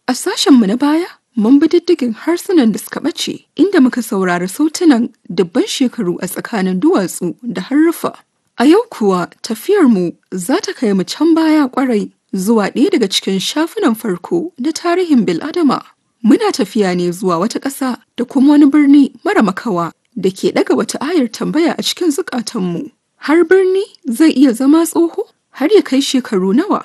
A sashenmu na baya, mun bi diddigin harsunan da suka ɓace inda muka saurari sautunan dubban shekaru a tsakanin duwatsu da haruffa. A yau kuwa tafiyarmu za ta kai mu can baya kwarai zuwa ɗaya daga cikin shafunan farko na tarihin bil'adama. Muna tafiya ne zuwa wata ƙasa da kuma wani birni mara makawa da ke ɗaga wata ayar tambaya a cikin zukatanmu. Har birni zai iya zama tsoho har ya kai shekaru nawa.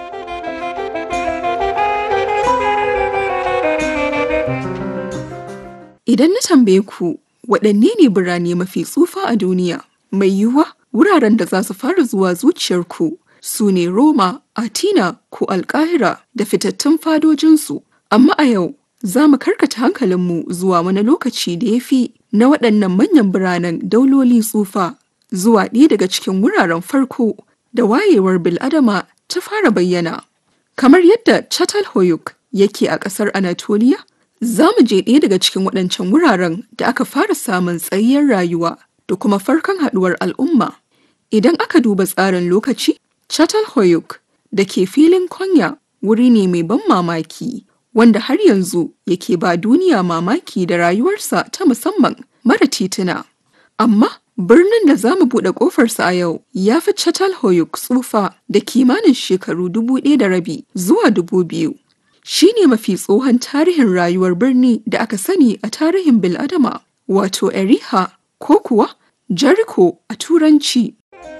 Idan na tambaye ku waɗanne ne birane mafi tsufa a duniya, mai yiwuwa wuraren da za su fara zuwa zuciyarku su ne Roma, Atina ko Alƙahira da fitattun fadojinsu. Amma a yau za mu karkata hankalinmu zuwa wani lokaci da ya fi na waɗannan manyan biranen dauloli tsufa zuwa ɗaya daga cikin wuraren farko da wayewar bil'adama ta fara bayyana. Kamar yadda Çatalhöyük yake a ƙasar Anatolia, za mu je ɗaya daga cikin waɗancan wuraren da aka fara samun tsayayyar rayuwa da kuma farkon haɗuwar al'umma. Idan aka duba tsarin lokaci, Çatalhöyük da ke filin Konya wuri ne mai ban mamaki wanda har yanzu yake ba duniya mamaki da rayuwarsa ta musamman mara tituna. Amma birnin da za mu buɗe ƙofarsa a yau ya fi Çatalhöyük tsufa da kimanin shekaru dubu ɗaya da rabi zuwa dubu biyu. Shi ne mafi tsohon tarihin rayuwar birni da aka sani a tarihin bil'adama wato Eriha ko kuwa Jericho a Turanci.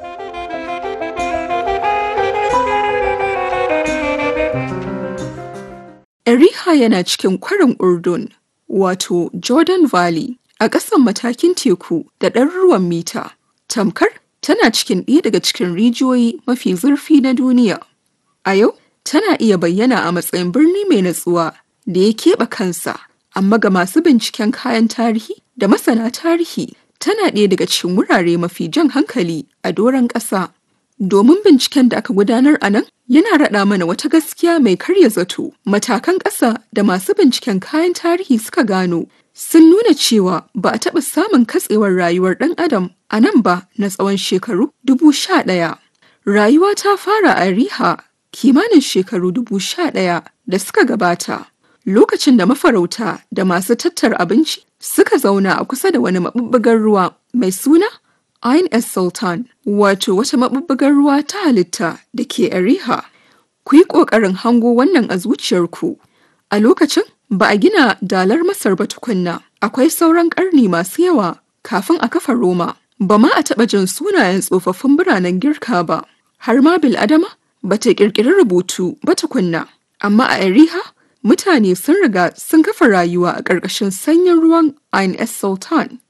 Eriha yana cikin kwarin Urdun, wato Jordan Valley, a ƙasan matakin teku da ɗaruruwan mita. Tamkar tana cikin ɗaya daga cikin rijiyoyi mafi zurfi na duniya. A yau, tana iya bayyana a matsayin birni mai natsuwa da ya keɓe kansa, amma ga masu binciken kayan tarihi da masana tarihi tana ɗaya daga cikin wurare mafi jan hankali a doron ƙasa. Domin binciken da aka gudanar a nan yana raɗa mana wata gaskiya mai karya zato. Matakan ƙasa da masu binciken kayan tarihi suka gano sun nuna cewa ba a taɓa samun katsewar rayuwar ɗan adam a nan ba na tsawon shekaru dubu sha ɗaya. Rayuwa ta fara a Riha kimanin shekaru dubu sha ɗaya da suka gabata. Lokacin da mafarauta da masu tattara abinci suka zauna a kusa da wani maɓuɓɓugar ruwa mai suna Ain es Sultan, wato wata maɓuɓɓugar ruwa ta halitta da ke Ariha. Ku yi ƙoƙarin hango wannan a zuciyarku. A lokacin ba a gina dalar Masar ba tukunna, akwai sauran ƙarni masu yawa kafin a kafa Roma. Ba ma a taɓa jin sunayen tsofaffin biranen Girka ba, har ma Bil'adama ba ta ƙirƙiri rubutu ba tukunna. Amma a Ariha, mutane sun riga sun kafa rayuwa a ƙarƙashin sanyin ruwan Ain es Sultan.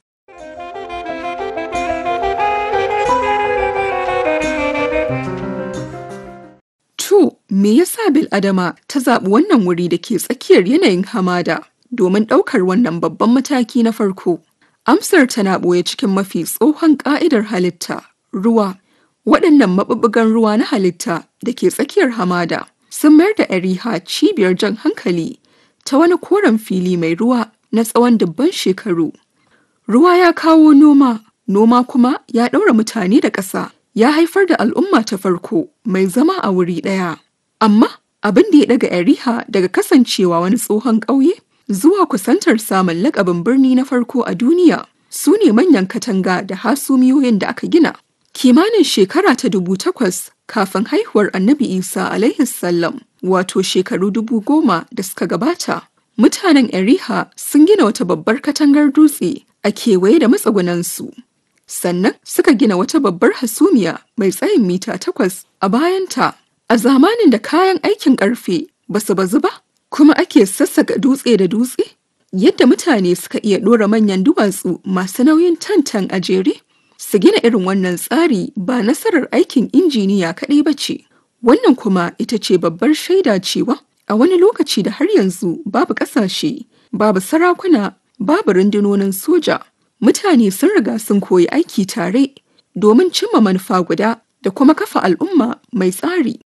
To, me yasa Bil'adama ta zaɓi wannan wuri da ke tsakiyar yanayin hamada domin ɗaukar wannan babban mataki na farko? Amsar tana ɓoye cikin mafi tsohon ƙa'idar halitta, ruwa. Waɗannan maɓuɓɓugan ruwa na halitta da ke tsakiyar hamada sun mayar da Ariha cibiyar jan hankali ta wani koren fili mai ruwa na tsawon dubban shekaru. Ruwa ya kawo noma, noma kuma ya ɗaura mutane da ƙasa. ya haifar da al'umma ta farko mai zama a wuri ɗaya. Amma abin da ya daga Eriha daga kasancewa wani tsohon ƙauye zuwa kusantar samun lakabin birni na farko a duniya su ne manyan katanga da hasumiyoyin da aka gina. Kimanin shekara ta dubu takwas kafin haihuwar annabi Isa alaihi sallam wato shekaru dubu goma da suka gabata. Mutanen Eriha sun gina wata babbar katangar dutse a kewaye da matsugunansu. sannan suka gina wata babbar hasumiya mai tsayin mita takwas a bayanta a zamanin da kayan aikin karfe ba su bazu ba kuma ake sassaka dutse da dutse yadda mutane suka iya ɗora manyan duwatsu masu nauyin tantan a jere su gina irin wannan tsari ba nasarar aikin injiniya kaɗai ba ce wannan kuma ita ce babbar shaida cewa a wani lokaci da har yanzu babu ƙasashe babu sarakuna babu rundunonin soja mutane sun riga sun koyi aiki tare domin cimma manufa guda da kuma kafa al'umma mai tsari.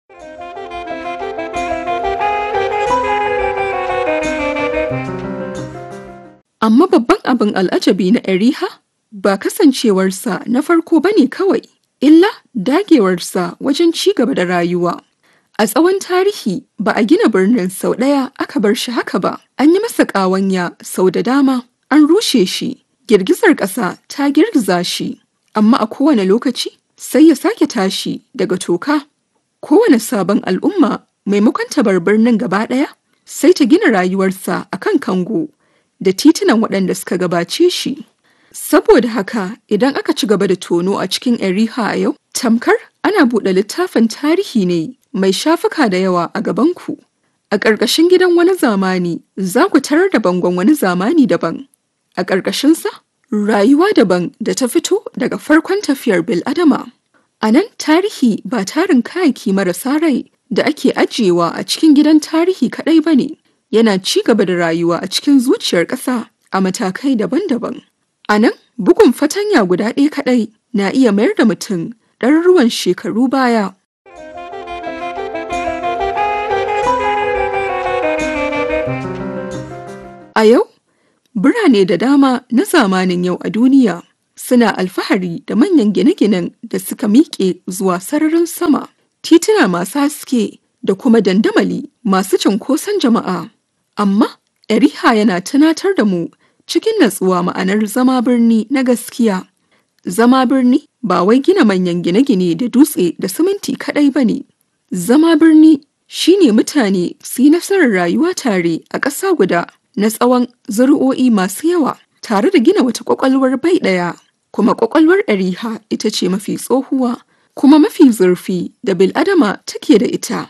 Amma babban abin al'ajabi na Eriha ba kasancewarsa na farko ba ne kawai, illa dagewarsa wajen ci gaba da rayuwa. A tsawon tarihi ba a gina birnin sau ɗaya aka bar shi haka ba, an yi masa ƙawanya sau da dama, an rushe shi, girgizar ƙasa ta girgiza shi, amma a kowane lokaci sai ya sake tashi daga toka. Kowane sabon al'umma maimakon ta bar birnin gaba ɗaya sai ta gina rayuwarsa a kan kango da titunan waɗanda suka gabace shi. Saboda haka idan aka ci gaba da tono a cikin Eriha a yau, tamkar ana buɗe littafin tarihi ne mai shafuka da yawa a gabanku. A ƙarƙashin gidan wani zamani za ku tarar da bangon wani zamani daban. A ƙarƙashinsa, rayuwa daban da ta fito daga farkon tafiyar bil'adama. A nan tarihi ba tarin kayaki marasa rai da ake ajiyewa a cikin gidan tarihi kaɗai ba ne, yana ci gaba da rayuwa a cikin zuciyar ƙasa a matakai daban-daban. A nan, bugun fatanya guda ɗaya kaɗai na iya mayar da mutum ɗaruruwan shekaru baya. A yau, birane da dama na zamanin yau a duniya suna alfahari da manyan gine-ginen da suka miƙe zuwa sararin sama, tituna masu haske da kuma dandamali masu cunkoson jama'a. Amma, Eriha yana tunatar da mu cikin natsuwa ma'anar zama birni na gaskiya. Zama birni ba wai gina manyan gine-gine da dutse da siminti kaɗai ba ne. Zama birni shine mutane su yi nasarar rayuwa tare a ƙasa guda na tsawon zuri'o'i masu yawa tare da gina wata ƙwaƙwalwar bai ɗaya. Kuma ƙwaƙwalwar Eriha ita ce mafi tsohuwa kuma mafi zurfi da bil'adama take da ita.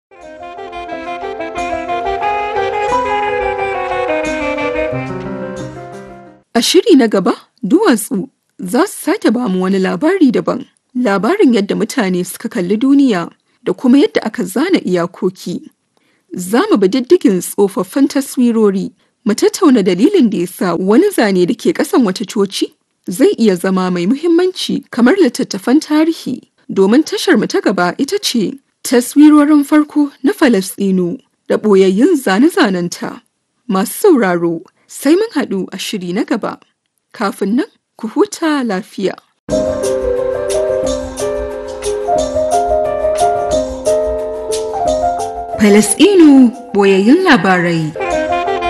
A shiri na gaba, duwatsu za su sake ba mu wani labari daban. Labarin yadda mutane suka kalli duniya da kuma yadda aka zana iyakoki. Za mu bi diddigin tsofaffin taswirori, mu tattauna dalilin da ya sa wani zane da ke ƙasan wata coci zai iya zama mai muhimmanci kamar littattafan tarihi. Domin tashar mu ta gaba ita ce taswirorin farko na Falasɗinu da ɓoyayyun zane-zanenta. Masu sauraro, sai mun haɗu a shiri na gaba. Kafin nan, ku huta lafiya. Falasɗinu boyayyun labarai.